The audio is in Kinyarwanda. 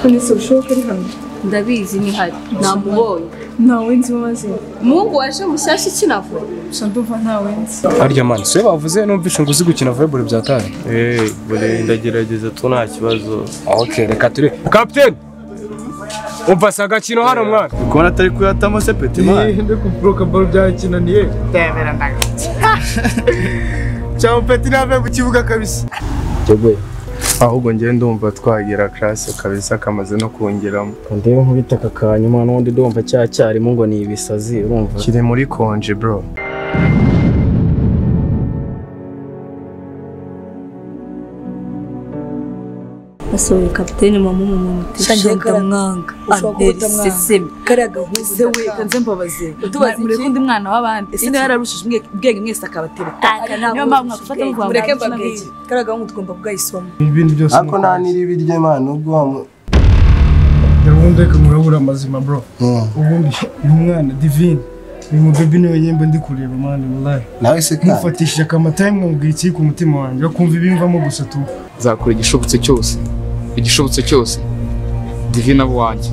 ni surusheho kuri hano ndabizi ni hari namubonye ntawe nzi umaze umuhungu waje mushyashya ukina vuba gusa ndumva ntawe nzi harya mani se bavuze numvishe ngo uzi gukina volleyball byataye eee bure ndagerageza tu nta kibazo ok reka ture kapitene umva si agakino hano mwana kubona atari kuyatamo se peti mani ndi ku buroka baro byakinaniye ndabera ndagafite cyangwa peti ntave mu kibuga kabisa Jogoya. ahubwo ngewe ndumva twagera karasi kabisa kamaze no kungeramo Undebe nk'ubitaka ka nyuma n'undi ndumva cyacyarimo ngo ni ibisazi urumva. kiri muri konje bro nasohoye kapitene mama mama mutisha ndamwanga aderi sesemi kariya gahuza se we kanze mbabaze Utubaza iki? mureke undi mwana w'abandi ese niba yararushije ubwenge- ubwenge mwese akabateretaka niyo mpamvu mwafata muvuga mureke ngo nta mbabwire kintu kariya gahunda tugomba kugayisoma ibintu byose ariko nta n'iribirye mwana ubwo wa mu- gahunda reka murabura amazima bro ubundi uyu mwana divine uyu mubebi niwe nyemba ndi kureba mwana wallahi nawe se kandi mufatishije akamataye mwumvira ikiri ku mutima wanjye bakumva ibimvamo gusa tu nzakora igishobotse cyose igishobotse cyose divina abo wanjye